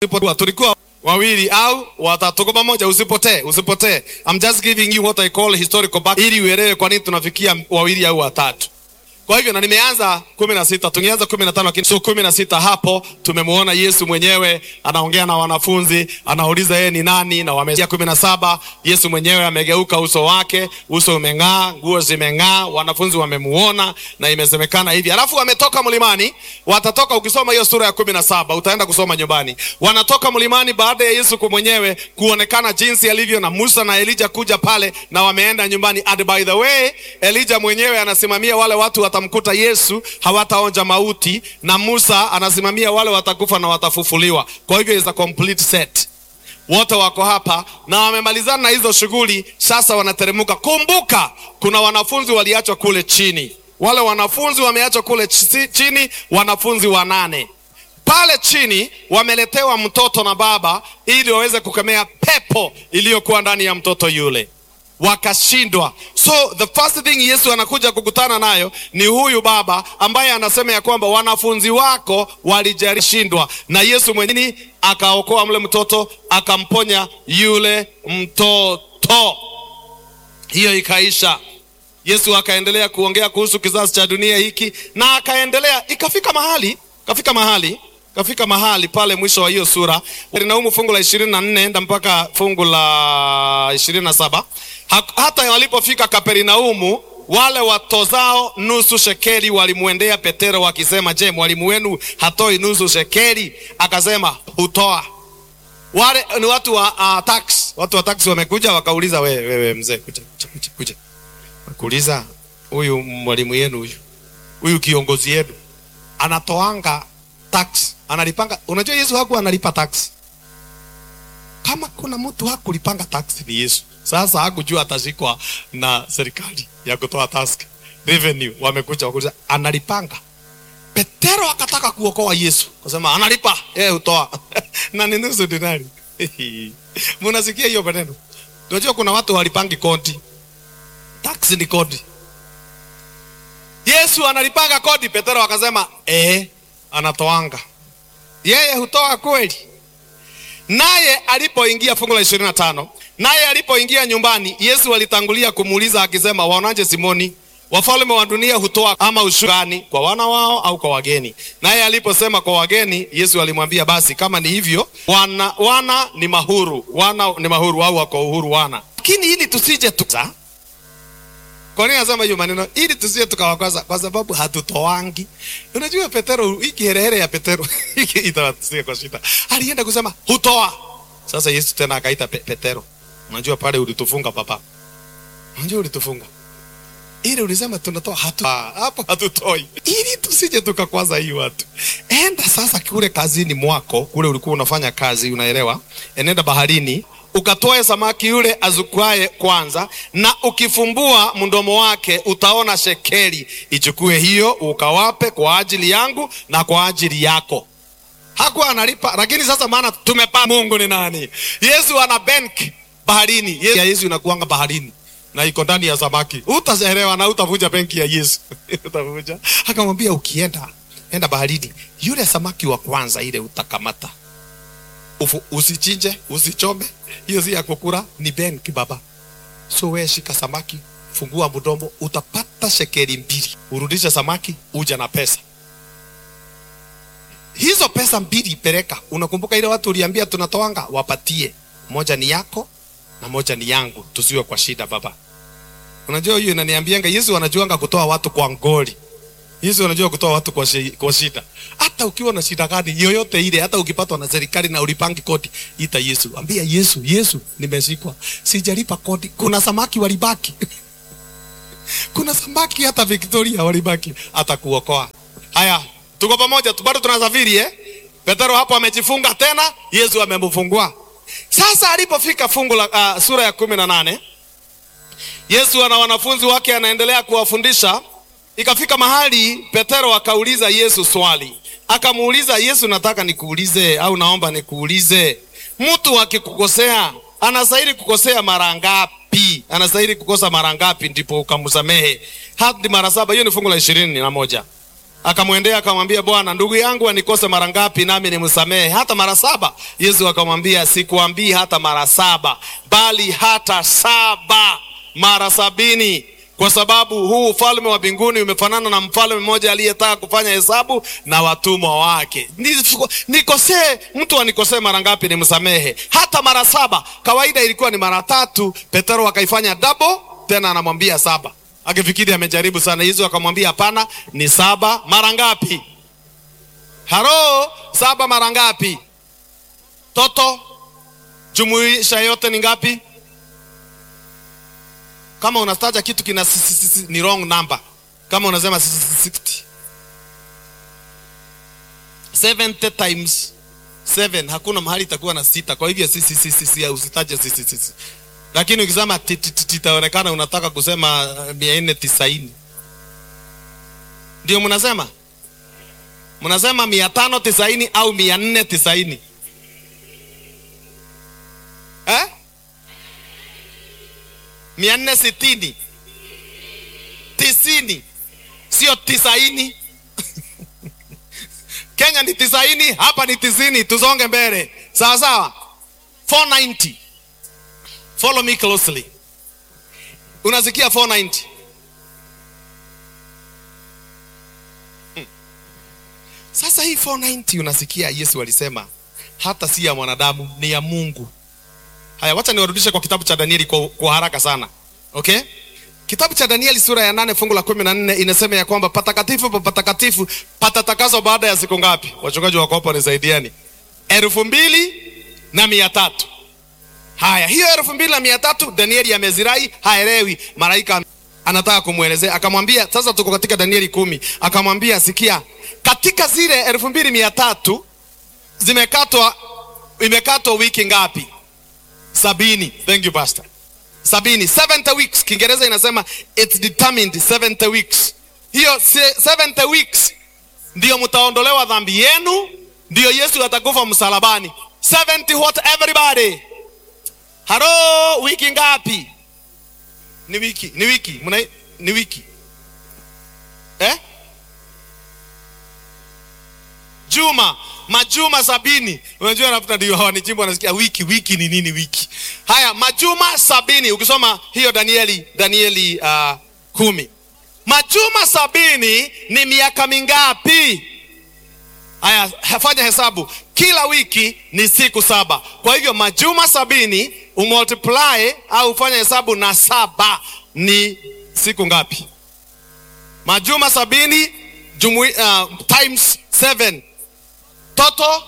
Usipo- tulikuwa wawili au watatu tuko pamoja, usipotee, usipotee. I'm just giving you what I call historical back, ili uelewe kwa nini tunafikia wawili au watatu. Kwa hivyo na nimeanza kumi na sita tungeanza kumi na tano lakini so kumi na sita hapo tumemuona Yesu mwenyewe anaongea na wanafunzi, anauliza yeye ni nani, na wamesikia kumi na saba Yesu mwenyewe amegeuka uso wake, uso umeng'aa, nguo zimeng'aa, wanafunzi wamemuona na imesemekana hivi. Alafu wametoka mlimani, watatoka. Ukisoma hiyo sura ya kumi na saba utaenda kusoma nyumbani. Wanatoka mlimani baada ya Yesu kwa mwenyewe kuonekana jinsi alivyo na Musa na Elija kuja pale, na wameenda nyumbani. And by the way, Elija mwenyewe anasimamia wale watu watamkuta Yesu hawataonja mauti, na Musa anasimamia wale watakufa na watafufuliwa. Kwa hivyo is a complete set wote wako hapa na wamemalizana na hizo shughuli, sasa wanateremka. Kumbuka kuna wanafunzi waliachwa kule chini, wale wanafunzi wameachwa kule chi- chini, wanafunzi wanane pale chini wameletewa mtoto na baba ili waweze kukemea pepo iliyokuwa ndani ya mtoto yule wakashindwa. So the first thing Yesu anakuja kukutana nayo ni huyu baba ambaye anasema ya kwamba wanafunzi wako walijarishindwa, na Yesu mwenyewe akaokoa mle mtoto akamponya yule mtoto. Hiyo ikaisha. Yesu akaendelea kuongea kuhusu kizazi cha dunia hiki na akaendelea, ikafika mahali, kafika mahali, kafika mahali pale mwisho wa hiyo sura Kapernaumu fungu la ishirini na nne enda mpaka fungu la ishirini na saba Ha, hata walipofika Kapernaumu wale watozao nusu shekeli walimwendea Petero wakisema, je, mwalimu wenu hatoi nusu shekeli? Akasema, hutoa. Wale ni watu wa uh, tax, watu wa tax wamekuja wakauliza, wewe wewe mzee, kuja kuja kuja, kuja kuuliza huyu mwalimu yenu huyu huyu kiongozi yenu anatoanga tax analipanga. Unajua Yesu hakuwa analipa tax. Kama kuna mtu hakulipanga tax ni Yesu. Sasa hakujua atashikwa na serikali ya kutoa tax revenue. Wamekuja wakuuliza analipanga. Petero akataka kuokoa Yesu, kasema analipa, yeye hutoa na ni nusu dinari. Mnasikia hiyo maneno? Unajua kuna watu walipangi kodi tax ni kodi. Yesu analipanga kodi, Petero akasema eh, anatoanga. Yeye hutoa kweli. Naye alipoingia fungu la ishirini na tano naye alipoingia nyumbani, Yesu alitangulia kumuuliza akisema, waonaje Simoni, wafalme wa dunia hutoa ama ushuru gani kwa wana wao au kwa wageni? Naye aliposema kwa wageni, Yesu alimwambia basi, kama ni hivyo, wana, wana ni mahuru, wana ni mahuru au wako uhuru wana, lakini ili tusije tuza kwa nini nasema hiyo maneno? Ili tusije tukawakwaza, kwa sababu hatutoangi. Unajua Petero, hii kiherehere ya Petero hiki itawasikia kwa shida. Alienda kusema hutoa. Sasa Yesu tena akaita pe Petero, unajua pale ulitufunga papa, unajua ulitufunga ili ulisema tunatoa hatu ah, hapo hatutoi, ili tusije tukakwaza hii watu. Enda sasa kule kazini mwako kule ulikuwa unafanya kazi, unaelewa? Enenda baharini ukatoe samaki yule azukwaye kwanza, na ukifumbua mdomo wake utaona shekeli. Ichukue hiyo ukawape kwa ajili yangu na kwa ajili yako. Hakuwa analipa, lakini sasa maana tumepa Mungu ni nani? Yesu ana bank baharini. Yesu, ya Yesu inakuanga baharini na iko ndani ya samaki. Utaelewa na utavuja benki ya Yesu. Utavuja. Akamwambia ukienda, enda baharini. Yule samaki wa kwanza ile utakamata. Ufu, usichinje, usichome. Hiyo si ya kukula, ni benki baba. So wewe shika samaki, fungua mdomo, utapata shekeli mbili. Urudishe samaki, uja na pesa. Hizo pesa mbili peleka. Unakumbuka ile watu uliambia tunatoanga, wapatie. Moja ni yako na moja ni yangu, tusiwe kwa shida baba. Unajua hiyo inaniambianga Yesu anajuanga kutoa watu kwa ngoli. Yesu anajua kutoa watu kwa, shi, kwa shida. Hata ukiwa na shida gani yoyote ile, hata ukipatwa na serikali na ulipangi kodi, ita Yesu, ambia Yesu, Yesu, nimeshikwa, sijalipa kodi. Kuna samaki walibaki kuna samaki hata Victoria walibaki, atakuokoa. Haya, tuko pamoja, bado tunasafiri eh? Petero hapo amejifunga tena, Yesu amemfungua. Sasa alipofika fungu la uh, sura ya kumi na nane Yesu ana wanafunzi wake anaendelea kuwafundisha. Ikafika mahali Petero akauliza Yesu swali, akamuuliza Yesu, nataka nikuulize au naomba nikuulize, mtu akikukosea anastahili kukosea mara ngapi? Anastahili kukosa mara ngapi ndipo ukamsamehe? Hadi mara saba. Hiyo ni fungu la ishirini na moja. akamwendea akamwambia, Bwana, ndugu yangu anikose mara ngapi nami nimsamehe? Hata mara saba? Yesu akamwambia, sikuambii hata mara saba, bali hata saba mara sabini kwa sababu huu ufalme wa mbinguni umefanana na mfalme mmoja aliyetaka kufanya hesabu na watumwa wake. Nikosee mtu anikosee mara ngapi nimsamehe? Hata mara saba. Kawaida ilikuwa ni mara tatu. Petero akaifanya double, tena anamwambia saba, akifikiri amejaribu sana. Yesu akamwambia hapana, ni saba. Mara ngapi? Haro, saba mara ngapi? Toto, jumuisha yote ni ngapi? Kama unataja kitu kina ni wrong number. Kama unasema 60 70 times 7 hakuna mahali itakuwa na sita. Kwa hivyo sisi sisi sisi usitaje sisi sisi, lakini ukisema itaonekana unataka kusema mia nne tisaini. Ndio mnasema mnasema mia tano tisaini au mia nne tisaini eh? mia nne sitini tisini, sio tisaini. Kenya ni tisaini, hapa ni tisini. Tusonge mbele, sawa sawa. 490 follow me closely. Unasikia 490 hmm. Sasa hii 490 unasikia Yesu alisema hata si ya mwanadamu, ni ya Mungu. Haya, wacha niwarudishe kwa kitabu cha Danieli kwa, kwa haraka sana. Okay? Kitabu cha Danieli sura ya nane fungu la kumi na nne inasema ya kwamba patakatifu pa patakatifu patatakaswa baada ya siku ngapi? Wachungaji wako hapa nisaidiani. elfu mbili na mia tatu. Haya, hiyo elfu mbili na mia tatu Danieli amezirai, haelewi. Malaika anataka kumwelezea, akamwambia sasa, tuko katika Danieli kumi, akamwambia sikia, katika zile elfu mbili mia tatu zimekatwa, imekatwa wiki ngapi? Sabini. Thank you pastor. Sabini, 70 weeks. Kiingereza inasema it's determined 70 weeks. Hiyo 70 weeks ndiyo mtaondolewa dhambi yenu, ndiyo Yesu atakufa msalabani. 70 what everybody? Haro, wiki ngapi? Ni wiki, ni wiki, muna ni wiki. Eh? Juma, majuma sabini. Unajua nafuta ndio hawanichimba wanasikia wiki, wiki ni nini wiki? Haya, majuma sabini. Ukisoma hiyo Danieli, Danieli uh, kumi. Majuma sabini ni miaka mingapi? Haya, fanya hesabu. Kila wiki ni siku saba. Kwa hivyo majuma sabini umultiply au ufanya hesabu na saba ni siku ngapi? Majuma sabini jumui, uh, times seven toto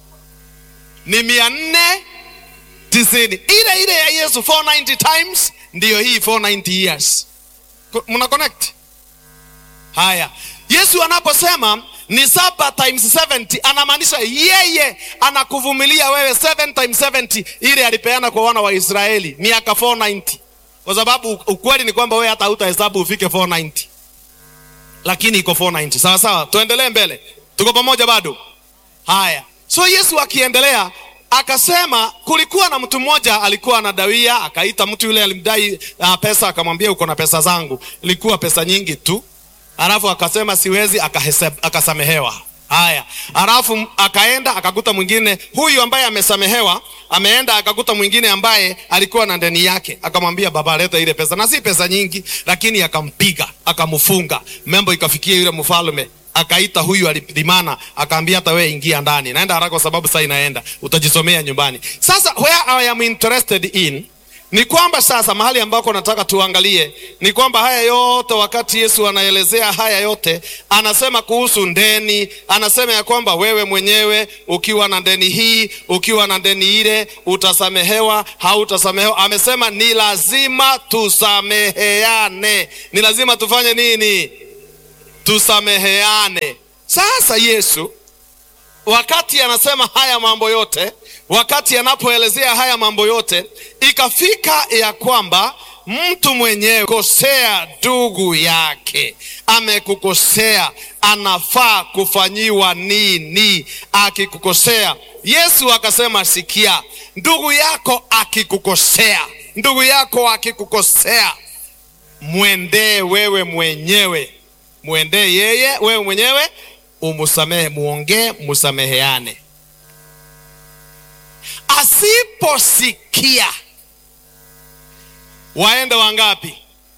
ni mia nne tisini. Ile ile ya Yesu 490 times ndiyo hii 490 years. Muna connect? Haya, Yesu anaposema ni saba times 70 anamaanisha yeye anakuvumilia wewe 7 times 70 ile alipeana kwa wana wa Israeli miaka 490, kwa sababu ukweli ni kwamba wewe hata hutahesabu ufike 490, lakini iko 490. Sawa sawa, tuendelee mbele, tuko pamoja bado? Haya, so Yesu akiendelea akasema, kulikuwa na mtu mmoja alikuwa anadawia, akaita mtu yule alimdai uh, pesa, akamwambia uko na pesa zangu, ilikuwa pesa nyingi tu, alafu akasema siwezi, akahesab, akasamehewa. Haya, alafu akaenda akakuta mwingine, huyu ambaye amesamehewa ameenda akakuta mwingine ambaye alikuwa na deni yake, akamwambia baba, leta ile pesa, na si pesa nyingi, lakini akampiga akamfunga. Mambo ikafikia yule mfalme akaita huyu alidhimana, akaambia hata wewe ingia ndani, naenda haraka kwa sababu saa inaenda, utajisomea nyumbani. Sasa where I am interested in ni kwamba sasa mahali ambako nataka tuangalie ni kwamba haya yote, wakati Yesu anaelezea haya yote, anasema kuhusu ndeni, anasema ya kwamba wewe mwenyewe ukiwa na deni hii, ukiwa na deni ile, utasamehewa, hautasamehewa. Amesema ni lazima tusameheane, ni lazima tufanye nini? Tusameheane. Sasa Yesu wakati anasema haya mambo yote, wakati anapoelezea haya mambo yote, ikafika ya kwamba mtu mwenyewe kosea ndugu yake, amekukosea, anafaa kufanyiwa nini? Akikukosea, Yesu akasema, sikia, ndugu yako akikukosea, ndugu yako akikukosea, mwendee wewe mwenyewe mwendee yeye wewe mwenyewe umusamehe muongee musameheane asiposikia waende wangapi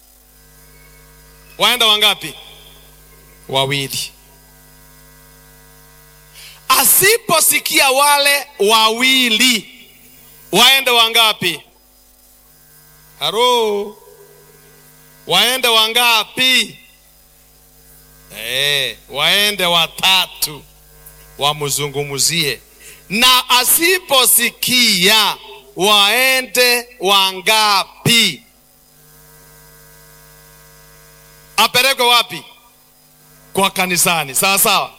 waende wangapi wawili asiposikia wale wawili waende wangapi haro waende wangapi eh waende watatu wamzungumzie na asiposikia waende wangapi apelekwe wapi kwa kanisani sawa sawa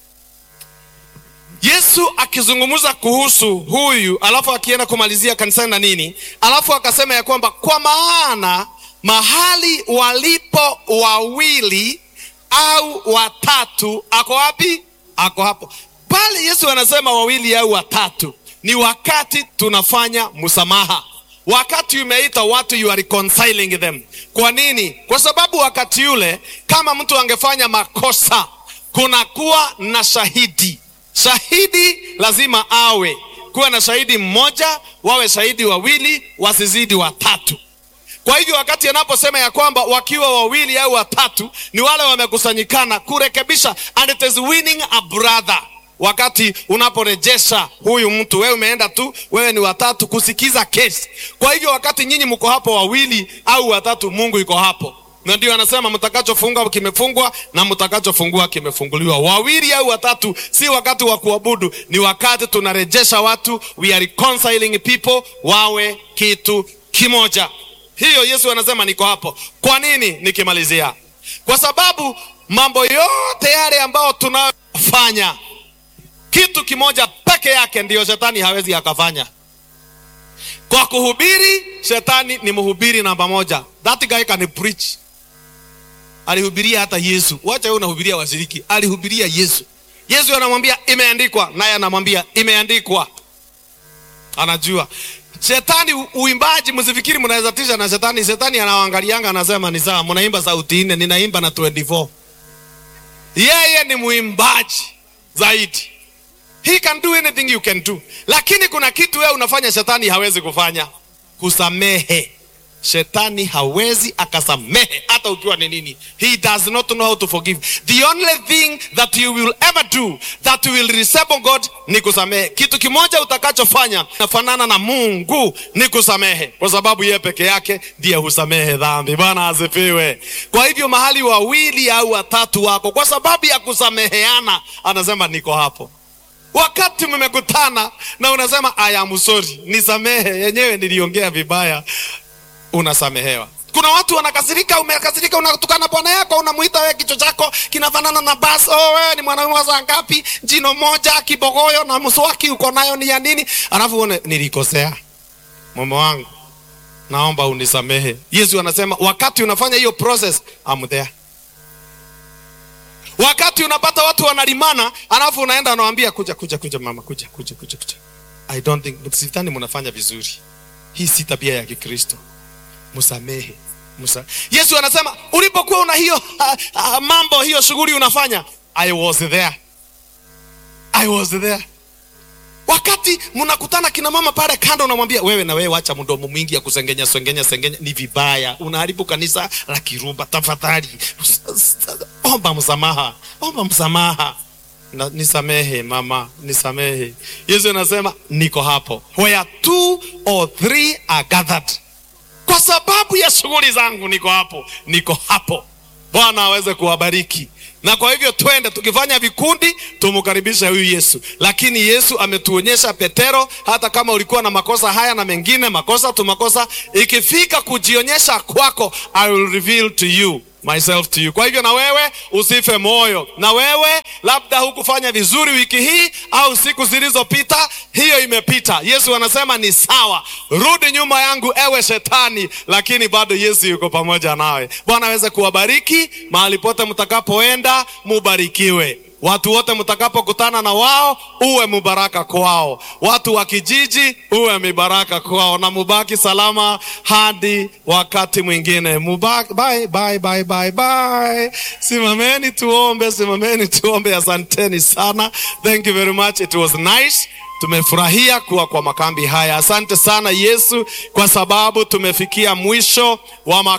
yesu akizungumza kuhusu huyu alafu akienda kumalizia kanisani na nini alafu akasema ya kwamba kwa maana mahali walipo wawili au watatu ako wapi ako hapo pale yesu anasema wawili au watatu ni wakati tunafanya msamaha wakati umeita watu you are reconciling them kwa nini kwa sababu wakati yule kama mtu angefanya makosa kunakuwa na shahidi shahidi lazima awe kuwa na shahidi mmoja wawe shahidi wawili wasizidi watatu kwa hivyo wakati anaposema ya kwamba wakiwa wawili au watatu ni wale wamekusanyikana kurekebisha and it is winning a brother wakati unaporejesha huyu mtu wewe umeenda tu wewe ni watatu kusikiza kesi kwa hivyo wakati nyinyi mko hapo wawili au watatu mungu iko hapo na ndio anasema mtakachofunga kimefungwa na mtakachofungua kimefunguliwa wawili au watatu si wakati wa kuabudu ni wakati tunarejesha watu we are reconciling people wawe kitu kimoja hiyo yesu anasema niko hapo kwa nini nikimalizia kwa sababu mambo yote yale ambayo tunayofanya kitu kimoja peke yake ndiyo shetani hawezi akafanya kwa kuhubiri shetani ni mhubiri namba moja that guy can preach alihubiria hata yesu wacha wewe unahubiria washiriki alihubiria yesu yesu anamwambia imeandikwa naye anamwambia imeandikwa anajua shetani u- uimbaji msifikiri mnaweza tisha na shetani shetani anawaangalianga anasema ni sawa mnaimba sauti nne ninaimba na 24 yeye ni mwimbaji zaidi he can do anything you can do lakini kuna kitu wewe unafanya shetani hawezi kufanya kusamehe shetani hawezi akasamehe hata ukiwa ni nini he does not know how to forgive the only thing that you will ever do that will resemble god ni kusamehe kitu kimoja utakachofanya nafanana na mungu ni kusamehe kwa sababu yeye peke yake ndiye husamehe dhambi bwana asifiwe kwa hivyo mahali wawili au watatu wako kwa sababu ya kusameheana anasema niko hapo wakati mmekutana na unasema I am sorry nisamehe yenyewe niliongea vibaya unasamehewa kuna watu wanakasirika umekasirika unatukana bwana yako unamuita wewe kichwa chako kinafanana na basi oh, wewe ni mwanaume wa saa ngapi jino moja kibogoyo na mswaki uko nayo ni ya nini alafu uone nilikosea mume wangu naomba unisamehe yesu anasema wakati unafanya hiyo process I'm there wakati unapata watu wanalimana alafu unaenda unawambia kuja kuja kuja mama kuja kuja kuja kuja i don't think sidhani mnafanya vizuri hii si tabia ya kikristo msamehe Musa. yesu anasema ulipokuwa una hiyo uh, uh, mambo hiyo shughuli unafanya i was there i was there wakati mnakutana kina mama pale kando unamwambia wewe na wewe wacha mdomo mwingi ya kusengenya sengenya sengenya ni vibaya unaharibu kanisa la kirumba tafadhali omba msamaha omba msamaha na, nisamehe mama nisamehe yesu anasema niko hapo where two or three are gathered kwa sababu ya shughuli zangu niko hapo niko hapo bwana aweze kuwabariki na kwa hivyo twende tukifanya vikundi tumkaribishe huyu yesu lakini yesu ametuonyesha petero hata kama ulikuwa na makosa haya na mengine makosa tu makosa ikifika kujionyesha kwako i will reveal to you myself to you kwa hivyo na wewe usife moyo na wewe labda hukufanya vizuri wiki hii au siku zilizopita hiyo imepita yesu anasema ni sawa rudi nyuma yangu ewe shetani lakini bado yesu yuko pamoja nawe bwana aweze kuwabariki mahali pote mtakapoenda mubarikiwe Watu wote mtakapokutana na wao, uwe mubaraka kwao. Watu wa kijiji, uwe mibaraka kwao, na mubaki salama hadi wakati mwingine. Mubaki, bye, bye, bye, bye, bye. Simameni tuombe, simameni tuombe. Asanteni sana, thank you very much, it was nice. Tumefurahia kuwa kwa makambi haya. Asante sana Yesu, kwa sababu tumefikia mwisho wa